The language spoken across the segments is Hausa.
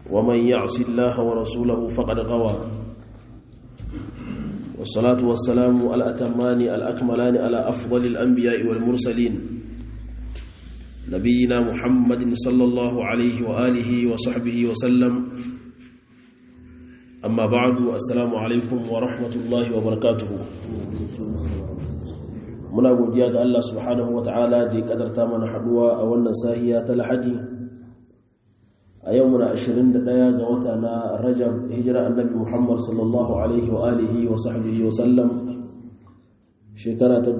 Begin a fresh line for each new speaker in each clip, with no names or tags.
ومن يعص الله ورسوله فقد غوى والصلاة والسلام الأتمان الأكملان على أفضل الأنبياء والمرسلين نبينا محمد صلى الله عليه وآله وصحبه وسلم أما بعد السلام عليكم ورحمة الله وبركاته muna godiya ga Allah subhanahu wa ta'ala da ya kadarta mana haduwa a wannan sahiya ta lahadi a yau muna 21 ga wata na rajab hijira annabi muhammad sallallahu alaihi wa alihi wa sahbihi wa sallam shekara ta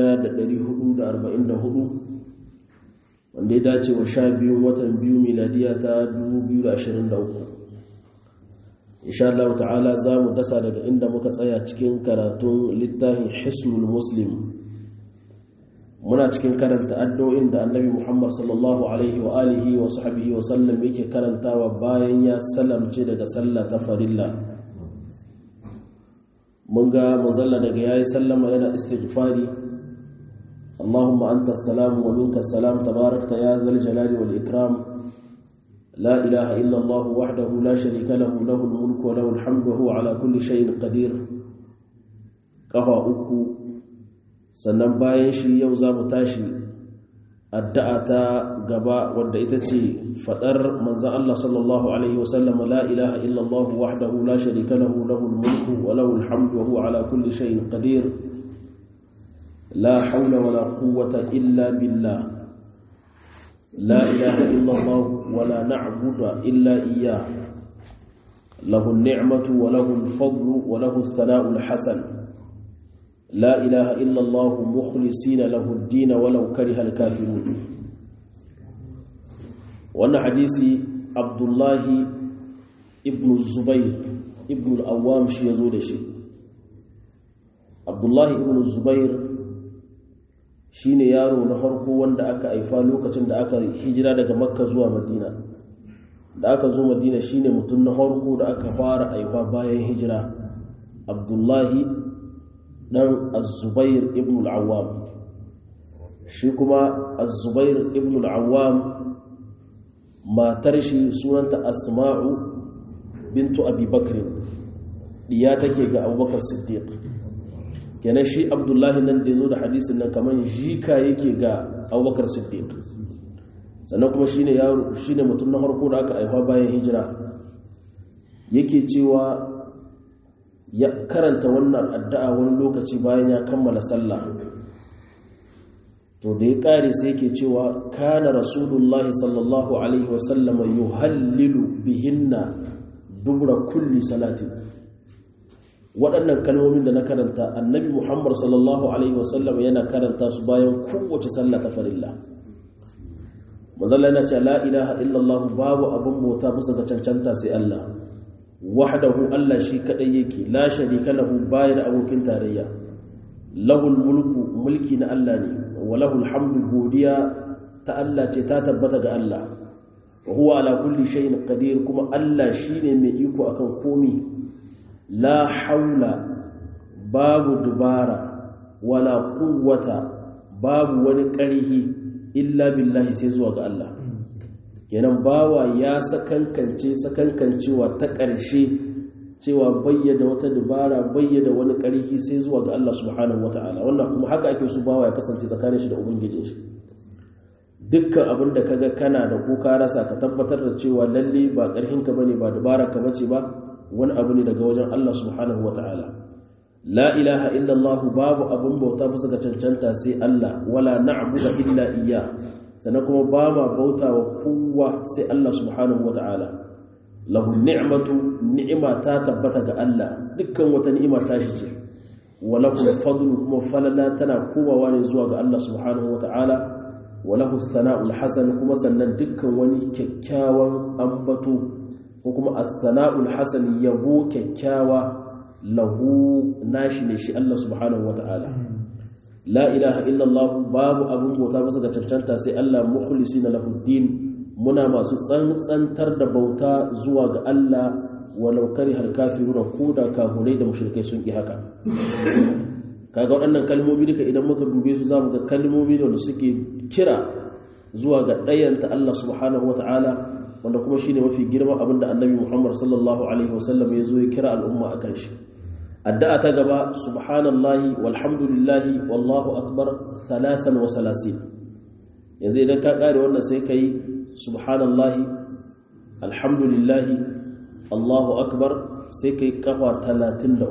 1444 wanda ya dace wa sha biyun watan biyu miladiya ta 2023 insha Allah ta'ala za mu dasa daga inda muka tsaya cikin karatun littafin hisnul muslim muna cikin karanta addu'o'in da annabi Muhammad sallallahu alaihi wa alihi wa sahbihi wa sallam yake karantawa bayan ya salamce daga sallah ta farilla mun ga manzalla daga yayi sallama yana istighfari Allahumma anta as-salam wa minka as-salam tabarakta ya zal jalali wal ikram la ilaha illa Allah wahdahu la sharika lahu lahu al-mulku wa lahu al-hamdu wa huwa ala kulli shay'in qadir kafa uku sannan bayan shi yau za mu tashi addu'a ta gaba wadda ita ce fadar manzan Allah sallallahu Alaihi wasallam la ilaha illallah wahdahu la sharika lahu lahul mulku wa lahul hamdu wa huwa ala kulli shay'in qadir la hawla wa la quwwata illa billah la ilaha illallah wa la na'budu illa iyyah lahu an-ni'matu wa lahu al-fadlu wa lahu ath-thana'u al-hasan لا إله إلا الله مخلصين له الدين ولو كره الكافرون وأن حديث عبد الله ابن الزبير ابن الأوام شي يزول شي عبد الله ابن الزبير shine yaro na farko wanda aka haifa lokacin da aka hijira daga makka zuwa madina da aka zo madina shine mutum na farko da aka fara haifa bayan hijira abdullahi dan azubair ibn al'awam shi kuma azubair ibn al'awam matar shi sunanta asma'u bintu abubakar diya take ga abubakar siddiq kenan shi abdullahi nan da ya zo da hadisin nan kamar jika yake ga abubakar siddiq sannan kuma shine yaro shine mutum na harko da aka haifa bayan hijira yake cewa ya karanta wannan addu'a wani lokaci bayan ya kammala sallah to da ya kare sai yake cewa kana rasulullahi sallallahu alaihi wasallama yuhallilu bihinna dubra kulli salatin waɗannan kalmomin da na karanta annabi muhammad sallallahu alaihi wasallama yana karanta su bayan kowace sallah ta farilla mazalla yana ce la ilaha illallah babu abin bauta bisa ga cancanta sai Allah wahdahu Allah shi kadai yake la sharika lahu bayar abokin tarayya lahul mulku mulki na Allah ne wa lahul hamdu godiya ta Allah ce ta tabbata ga Allah wa huwa ala kulli shay'in qadir kuma Allah shine mai iko akan komi la haula babu dubara wala quwwata babu wani ƙarhi illa billahi sai zuwa ga Allah kenan bawa ya sakankance sakankancewa ta ƙarshe cewa bayyada wata dubara bayyada wani ƙarfi sai zuwa ga Allah subhanahu wata'ala wannan kuma haka ake su bawa ya kasance tsakanin shi da ubangijin shi dukkan abin da kaga kana da ko ka rasa ka tabbatar da cewa lalle ba ƙarfin ka bane ba dubara ka bace ba wani abu ne daga wajen Allah subhanahu wata'ala la ilaha illallah babu abin bauta bisa ga cancanta sai Allah wala na'budu illa iyyah sannan kuma ba ma bauta wa kowa sai Allah subhanahu wa ta'ala lahu ni'matu ni'ima ta tabbata ga Allah dukkan wata ni'ima ta shi ce wa lahu fadlu kuma falala tana komawa ne zuwa ga Allah subhanahu wa ta'ala wa lahu sana'ul hasan kuma sannan dukkan wani kyakkyawan ambato ko kuma as-sana'ul hasan yabo kyakkyawa lahu nashi ne shi Allah subhanahu wa ta'ala la ilaha illallah babu abin bauta masa ga cancanta sai Allah mukhlisina lahu din muna masu tsantsantar da bauta zuwa ga Allah walau karihal kafiruna ko da kafirai da mushrikai sun ki haka kaga waɗannan kalmomi duka idan muka dube su zamu ga kalmomi da suke kira zuwa ga ɗayanta Allah subhanahu wata'ala wanda kuma shine mafi girman abin da annabi Muhammad sallallahu alaihi wasallam ya zo ya kira al'umma akan shi addu'a ta gaba subhanallahi walhamdulillahi wallahu akbar thalathan wa salasin yanzu idan ka kare wannan sai kai subhanallahi alhamdulillahi allahu akbar sai kai kafa 33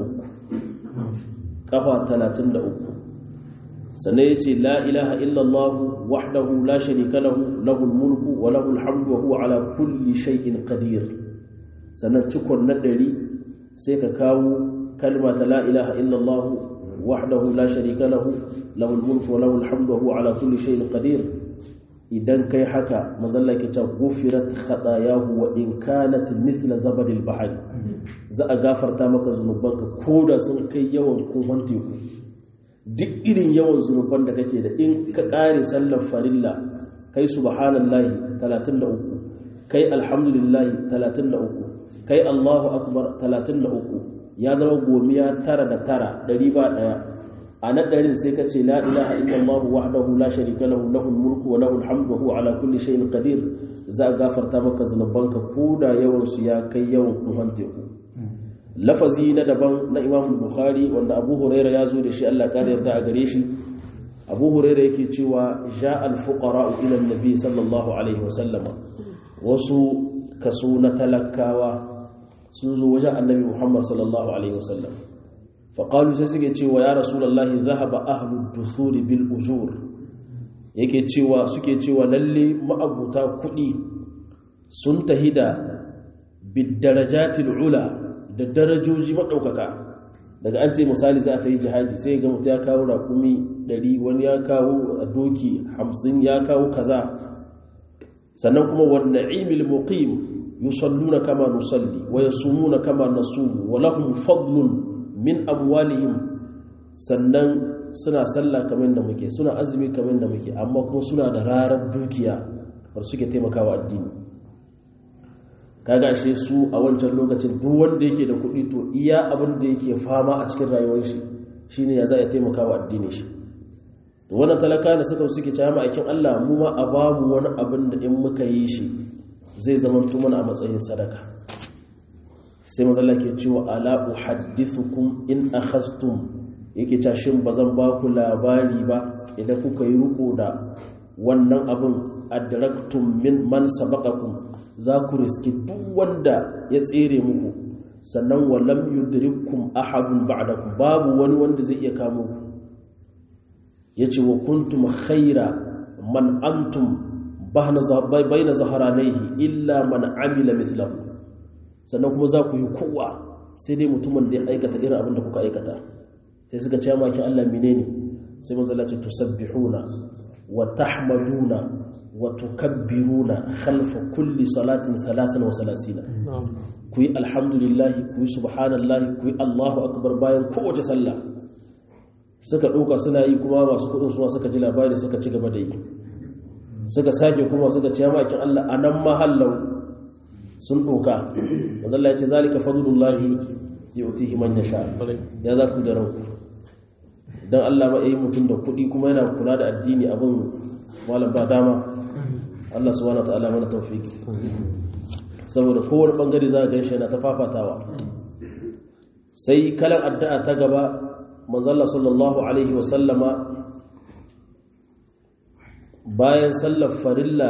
kafa 33 sannan ya ce la ilaha illallah wahdahu la sharika lahu lahul mulku wa lahul hamdu wa huwa ala kulli shay'in qadir sannan cikon na ɗari sai ka kawo kalma ta la ilaha illallah wahdahu la sharika lahu lahul mulku wa lahul hamdu wa huwa ala kulli shay'in qadir idan kai haka mazalla ke ta gufirat khatayahu wa in kanat mithla zabadil bahri za a gafarta maka zunubanka koda sun kai yawan kohon teku duk irin yawan zunuban da kake da in ka kare sallar farilla kai subhanallahi 33 kai alhamdulillahi 33 kai allahu akbar 33 ya zama gomiya tara da tara ɗari ba ɗaya a na ɗarin sai ka ce la ilaha illallah wahdahu la sharika lahu lahul mulku wa lahul hamdu wa huwa ala kulli shay'in qadir za a gafarta maka zunubanka ko da yawan su ya kai yawan kuhan teku lafazi na daban na imam bukhari wanda abu huraira ya zo da shi allah ƙara yarda a gare shi abu huraira yake cewa ja alfuqara ila nabi sallallahu alaihi wasallama wasu kaso na talakawa sun zo wajen annabi muhammad sallallahu alaihi wasallam faƙalu sai suke cewa ya rasulallahi zahaba ahlu dusuri bil ujur yake cewa suke cewa lalle ma'abuta kuɗi sun tahida bidarajatil ula da darajoji maɗaukaka daga an ce misali za a ta yi jihadi sai ga mutu ya kawo rakumi ɗari wani ya kawo doki hamsin ya kawo kaza sannan kuma wani na'imil muqim yusalluna kama nusalli wa yasumuna kama nasumu wa lahum fadlun min amwalihim sannan suna sallah kamar da muke suna azumi kamar da muke amma kuma suna da rarar dukiya bar suke taimakawa addini kaga ashe su a wancan lokacin duk wanda yake da kuɗi to iya abin da yake fama a cikin rayuwar shi shine ya za ya taimaka wa addini shi to wannan talaka da suka suke cewa ma'aikin Allah mu ma a babu wani abin da in muka yi shi zai zama mana a matsayin sadaka sai mazalla ke cewa ala uhaddithukum in akhaztum yake cewa shin bazan ba ku labari ba idan kuka yi riko da wannan abin adraktum min man sabaqakum za ku riski duk wanda ya tsere muku sannan walam yudrikum ahadun ba'dakum babu wani wanda zai iya kamo ku yace wa kuntum khaira man antum bahna bayna zaharanaihi illa man amila mithlahu sannan kuma za ku yi kowa sai dai mutumin da ya aikata irin abin da kuka aikata sai suka ce maki Allah menene sai manzo Allah ce tusabbihuna wa tahmaduna wa tukabbiruna khalfa kulli salatin salasan wa salasina ku yi alhamdulillahi ku yi subhanallahi ku yi Allahu akbar bayan kowace sallah suka ɗauka suna yi kuma masu kuɗin suwa suka ji labari suka ci gaba da yi suka sake kuma suka ce makin Allah a nan mahallau sun ɗauka wanda Allah ya ce zalika fadlullahi yu'tihi man yasha ya za ku da ranku dan Allah ba yi mutum da kuɗi kuma yana kula da addini abin malam ba dama Allah subhanahu wa ta'ala mana tawfiki saboda kowane bangare za a gan shi na ta fafatawa sai kalan addu'a ta gaba manzalla sallallahu alaihi wasallama bayan sallar farilla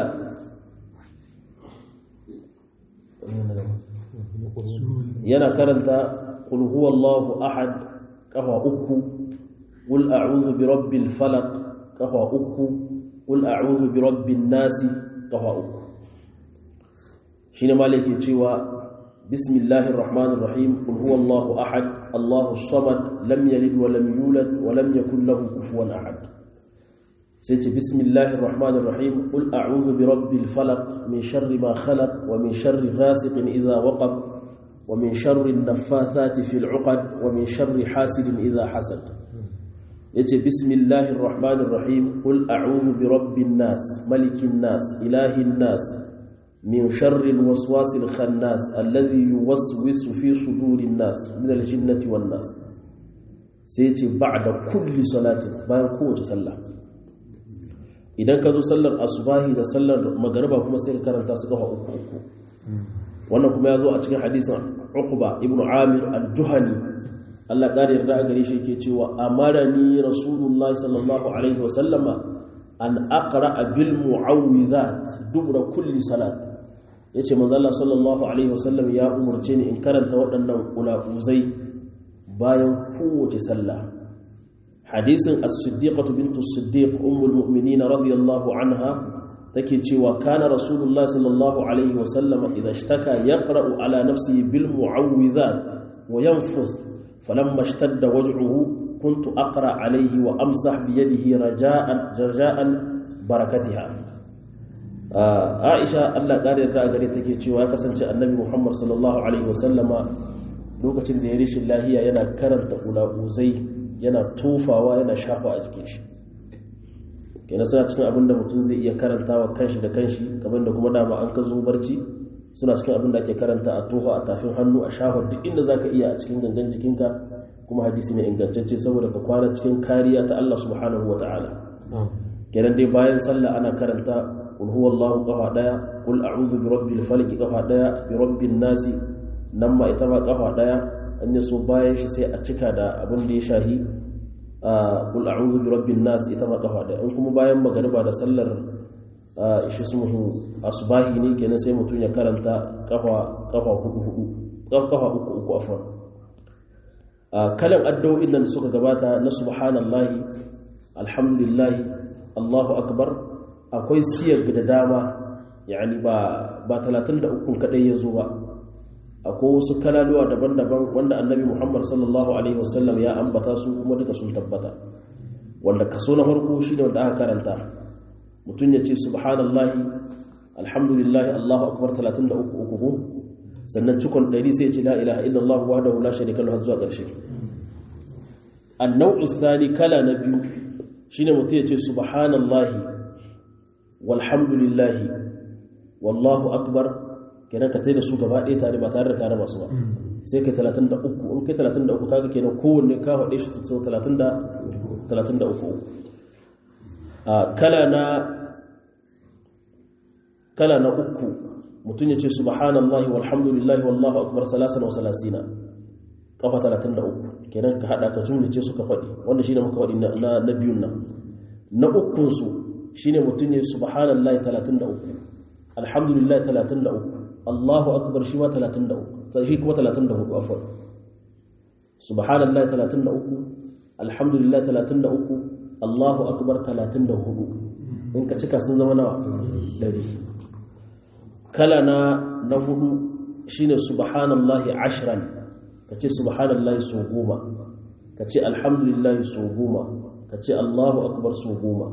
yana karanta qul huwallahu ahad kafa uku qul a'udhu bi rabbil falaq kafa uku qul a'udhu bi rabbin nasi kafa uku shine malaki cewa bismillahir rahmanir rahim qul huwallahu ahad allahus samad lam yalid wa lam yulad wa lam yakul lahu kufuwan ahad sai ce bismillahir rahmanir rahim qul a'udhu bi rabbil falaq min sharri ma khalaq wa min sharri ghasiqin idha waqab wa min sharri an-naffathati fil 'uqad wa min sharri hasidin idha hasad yace bismillahir rahmanir rahim qul a'udhu bi rabbin nas malikin nas ilahin nas من شر الوسواس الخناس الذي يوسوس في صدور الناس من الجنة والناس سيتي بعد كل صلاة bayan kowace sallah idan ka zo sallar asubahi da sallar magariba kuma sai ka karanta su kafa uku uku wannan kuma ya zo a cikin hadisin uqba ibn amir al-juhani Allah ƙari yarda a gare shi yake cewa amarani rasulullahi sallallahu alaihi wa sallama an aqra bil mu'awwidhat dubra kulli salat yace manzo Allah sallallahu alaihi wa sallam ya umurce ni in karanta waɗannan ulaquzai bayan kowace sallah hadisin as-siddiqatu bintu as-siddiq ummul mu'minin radiyallahu anha take cewa kana rasulullahi sallallahu alaihi wa sallam idha ishtaka yaqra'u ala nafsihi bil mu'awwidhat wa yanfuth فلما اشتد وجعه كنت أقرأ عليه وأمسح بيده رجاء رجاء بركتها عائشة الله قال يرجع gare take cewa ya kasance annabi Muhammad sallallahu alaihi wasallama lokacin da ya rishi lahiya yana karanta ula'uzai yana tofawa yana shafa a jikin shi kenan suna cikin abin da mutum zai iya karantawa kanshi da kanshi kamar da kuma dama an ka zo barci suna cikin abin da ake karanta a tofa a tafin hannu a shafa duk inda za ka iya a cikin gangan jikinka kuma hadisi ne ingantacce saboda ka kwana cikin kariya ta Allah subhanahu wa ta'ala kenan dai bayan sallah ana karanta qul huwallahu qafa daya qul a'udhu bi rabbil falaq qafa daya bi rabbin nasi nan ma ita ma qafa daya an yi so bayan shi sai a cika da abin da ya shahi qul a'udhu bi rabbin nas ita ma qafa daya in kuma bayan magariba da sallar shi su muhu asubahi ne kenan sai mutum ya karanta kafa kafa hudu hudu kafa uku uku afwan kalan addu'o'in nan suka gabata na subhanallahi alhamdulillahi allahu akbar akwai siyar da dama yani ba ba 33 kadai yazo ba akwai wasu kalaluwa daban-daban wanda annabi muhammad sallallahu alaihi wasallam ya ambata su kuma duka sun tabbata wanda kaso na farko shine wanda aka karanta mutum ya ce subhanallahi alhamdulillahi allahu akbar 33 uku sannan cikon ɗari sai ce la ilaha illallah wahdahu la sharika lahu zuwa ƙarshe annau'u thani kala na biyu shine mutum ya ce subhanallahi walhamdulillahi wallahu akbar kenan ka taida su gaba ɗaya tare ba tare da kare masu ba sai kai 33 in kai 33 kaga kenan kowanne ka faɗe shi sau 33 kala na kala na uku mutum ya ce subhanallahi walhamdulillahi wallahu akbar salasan wa salasina kafa 33 kenan ka hada ka jumlace su ka faɗi wanda shine muka faɗi na na biyun nan na ukun su shine mutum ya subhanallahi 33 alhamdulillahi 33 Allahu akbar shi ma 33 shi kuma 34 afwan subhanallahi 33 alhamdulillahi 33 Allahu akbar 34 in ka cika sun zama nawa 100 kala na na hudu shine subhanallahi ashran kace subhanallahi so goma kace alhamdulillahi so goma kace Allahu akbar so goma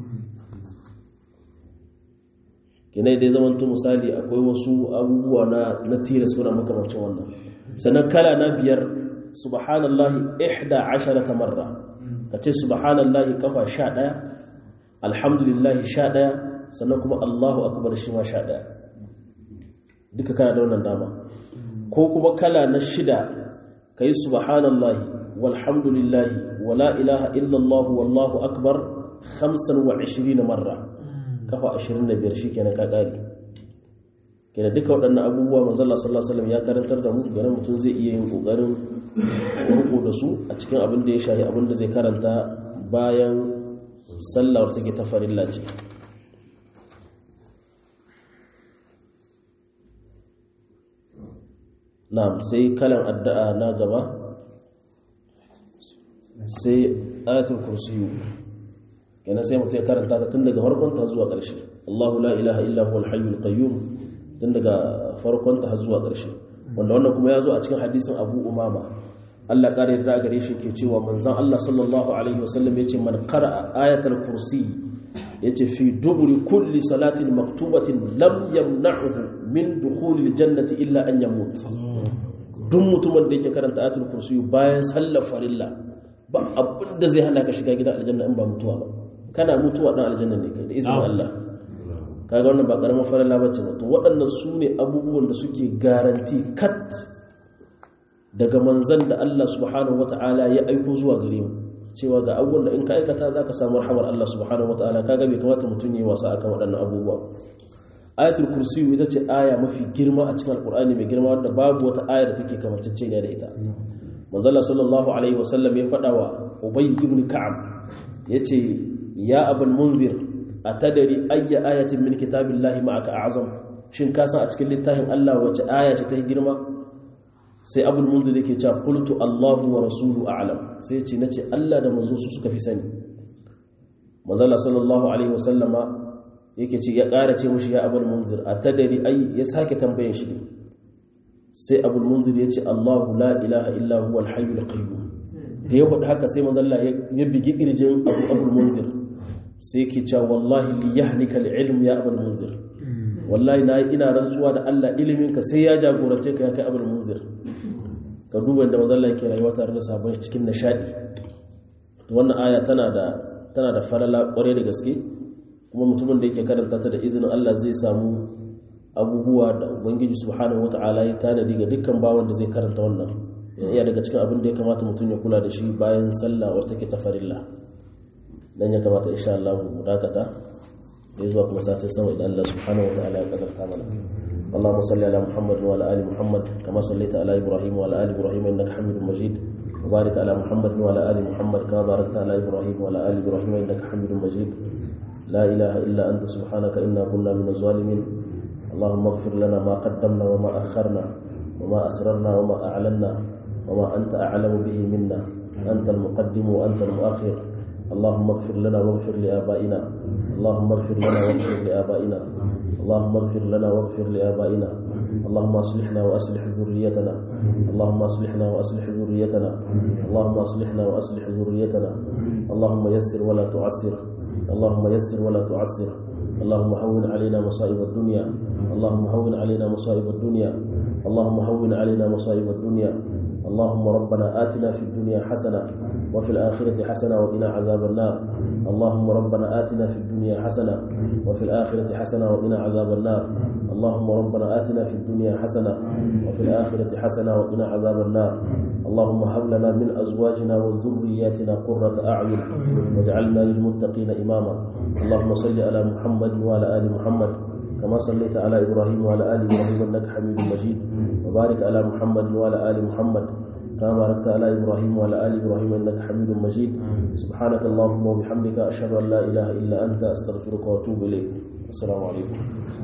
kinai dai zaman to misali akwai wasu abubuwa na na tilas kuna makamancin wannan sannan kala na biyar subhanallahi ihda asharata marra kace subhanallahi kafa 11 alhamdulillahi 11 sannan kuma Allahu akbar shi ma 11 duka kana da wannan dama ko kuma kala na shida ka yi subhanallahi walhamdulillahi wala ilaha illallah wallahu akbar 25 marra kafa 25 shi kenan ka kare kenan duka waɗannan abubuwa manzala sallallahu alaihi wasallam ya karantar da mu ganin mutum zai iya yin kokarin rubu da su a cikin abin da ya shahi abin da zai karanta bayan sallar take ta farilla ce na'am sai kalan addu'a na gaba sai ayatul kursiyu kenan sai mutum ya karanta ta tun daga farkon ta zuwa ƙarshe Allahu la ilaha illa huwal hayyul qayyum tun daga farkon ta zuwa ƙarshe wanda wannan kuma ya zo a cikin hadisin Abu Umama Allah ƙara yarda gare shi ke cewa manzon Allah sallallahu alaihi wasallam yace man qara'a ayatul kursi yace fi duburi kulli salatin maktubatin lam yamna'uhu min dukhulil jannati illa an yamut duk mutumin da yake karanta ayatul kursi bayan sallar farilla ba abin da zai hana ka shiga gidan aljanna in ba mutuwa ba kana mutuwa dan aljanna ne kai da izinin Allah kaga wannan ba karamar farilla bace ba to waɗannan su ne abubuwan da suke garanti kat daga manzan da Allah subhanahu wata'ala ya aiko zuwa gare mu cewa ga abubuwan da in ka aikata za ka samu rahamar Allah subhanahu wa ta'ala kaga bai kamata mutum yi wasa akan waɗannan abubuwa ayatul kursi ita ce aya mafi girma a cikin alkur'ani mai girma wanda babu wata aya da take kamantacce ne da ita manzala sallallahu alaihi wasallam ya faɗa wa ubay ibn ka'ab yace ya abul munzir atadari ayya ayatin min kitabillahi ma'aka a'zam shin ka san a cikin littafin Allah wace aya ce ta girma sai abul munzir yake cewa qultu Allahu wa rasulu a'lam sai ce nace Allah da manzo su suka fi sani manzala sallallahu alaihi wasallama yake ce ya ƙara ce mushi ya abul munzir atadari ay ya sake tambayin shi sai abul munzir ya ce Allahu la ilaha illa huwa al-hayyul qayyum da ya faɗi haka sai manzalla ya bigi kirjin abu abul munzir sai ke cewa wallahi li yahnika al-ilm ya abul munzir wallahi na ina rantsuwa da Allah ilimin ka sai ya jagorance ka ya kai abul munzir ka duba da manzalla yake rayuwa tare da sabon cikin nishadi wannan aya tana da tana da falala kware da gaske kuma mutumin da yake karanta ta da izinin Allah zai samu abubuwa da ubangiji subhanahu wata'ala ya tanadi ga dukkan bawan da zai karanta wannan iya daga cikin abin da ya kamata mutum ya kula da shi bayan sallah wata take ta farilla dan ya kamata insha Allah mu dakata da zuwa kuma satin sama idan Allah subhanahu wata'ala ya kadarta mana اللهم صل على محمد وعلى ال محمد كما صليت على ابراهيم وعلى ال ابراهيم انك حميد مجيد وبارك على محمد وعلى ال محمد كما باركت على ابراهيم وعلى ال ابراهيم انك حميد مجيد لا اله الا انت سبحانك انا كنا من الظالمين اللهم اغفر لنا ما قدمنا وما أخرنا وما أسررنا وما أعلنا وما أنت أعلم به منا أنت المقدم وأنت المؤخر اللهم اغفر لنا واغفر لآبائنا اللهم اغفر لنا واغفر لآبائنا اللهم اغفر لنا واغفر لآبائنا اللهم أصلحنا وأصلح ذريتنا اللهم أصلحنا وأصلح ذريتنا اللهم أصلحنا وأصلح ذريتنا اللهم يسر ولا تعسر اللهم يسر ولا تعسر اللهم هون علينا مصائب الدنيا اللهم هون علينا مصائب الدنيا اللهم هون علينا مصائب الدنيا اللهم ربنا آتنا في الدنيا حسنة وفي الآخرة حسنة وقنا عذاب النار اللهم ربنا آتنا في الدنيا حسنة وفي الآخرة حسنة وقنا عذاب النار اللهم ربنا آتنا في الدنيا حسنة وفي الآخرة حسنة وقنا عذاب النار اللهم هب لنا من أزواجنا وذرياتنا قرة أعين واجعلنا للمتقين إماما اللهم صل على محمد وعلى آل محمد كما صليت على إبراهيم وعلى آل إبراهيم إنك حميد مجيد وبارك على محمد وعلى آل محمد كما باركت على إبراهيم وعلى آل إبراهيم إنك حميد مجيد سبحانك اللهم وبحمدك أشهد أن لا إله إلا أنت أستغفرك وأتوب إليك السلام عليكم